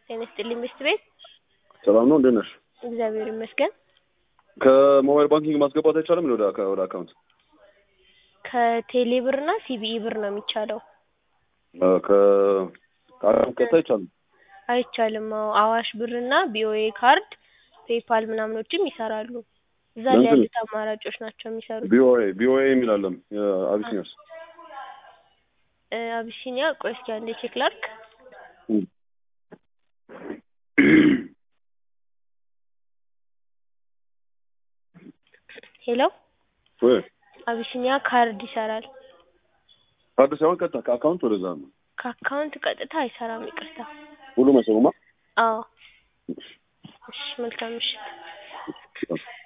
ጤና ይስጥልኝ ሚስት ቤት ሰላም ነው እንዴት ነሽ? እግዚአብሔር ይመስገን። ከሞባይል ባንኪንግ ማስገባት አይቻልም እንዴ ወደ አካ- ወደ አካውንት? ከቴሌ ብር እና ሲቢኢ ብር ነው የሚቻለው። አ፣ ከ ከአካውንት ቀጥታ አይቻልም። አይቻልም። አዎ አዋሽ ብር እና ቢኦኤ ካርድ ፔፓል ምናምኖችም ይሰራሉ። እዛ ላይ ለምንድን- ያሉት አማራጮች ናቸው የሚሰሩት። ቢኦኤ ቢኦኤ የሚል አለም የአቢሲኒያስ እ፣ አቢሲኒያ ቆይ እስኪ አንዴ ቼክ ላድርግ። እም። ሄሎ ወይ አቢሲኒያ ካርድ ይሰራል። ካርድ ሳይሆን ቀጥታ ከአካውንት ወደዛ ነው። ከአካውንት ቀጥታ አይሰራም። ይቅርታ። ሁሉም አይሰሩማ። አዎ እሺ፣ መልካም ምሽት። እሺ።